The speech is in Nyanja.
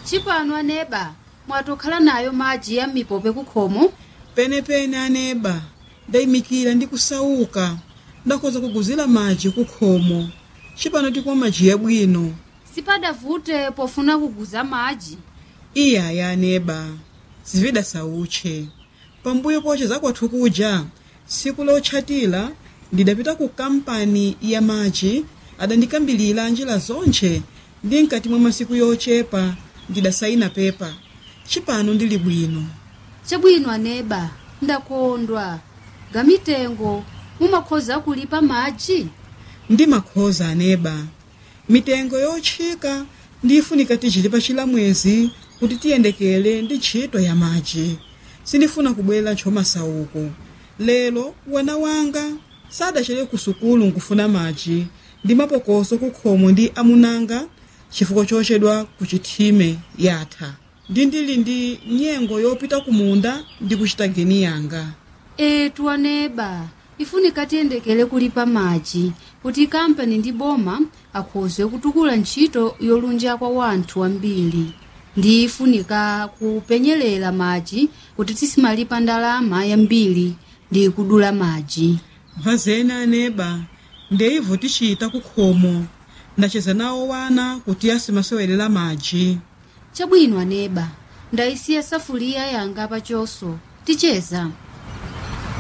chipano aneba mwatokhala nayo madzi ya mipope kukhomo penepene aneba ndayimikira ndi kusauka ndakhoza kuguzira madzi kukhomo cipano tikumwa madzi yabwino sipadavute pofuna kuguza madzi iyaya aneba zivida sautche pambuyo poche zakwathu kuja tsiku lotchatira ndidapita ku kampani ya madzi adandikambilira njira zonche ndi mkati mwa masiku yochepa ndidasayina pepa cipano ndili bwino chabwino aneba ndakondwa gamitengo mumakhoza kulipa madzi ndi makhoza aneba mitengo yotchika ndifunika tichilipa chilamwezi kuti tiyendekele ndi ntchito ya madzi sindifuna kubwera ntchomasauko lero wana wanga sadachere ku sukulu nkufuna madzi ndi mapokoso kukhomo ndi amunanga chifukwa chochedwa ku chithime yatha ndi ndili ndi nyengo yopita ku munda ndi kuchita geni yanga etu aneba ifunika tiyendekele kulipa madzi kuti kampani ndi boma akhoze kutukula ntchito yolunja kwa wanthu ambiri ndi ifunika kupenyerera madzi kuti tisimalipa ndalama yambiri ndi kudula madzi vazena aneba ndeivo tichita kukhomo ndacheza nawo wana kuti asimasewelera madzi chabwino aneba ndayisiya safuliya yanga pachoso ticheza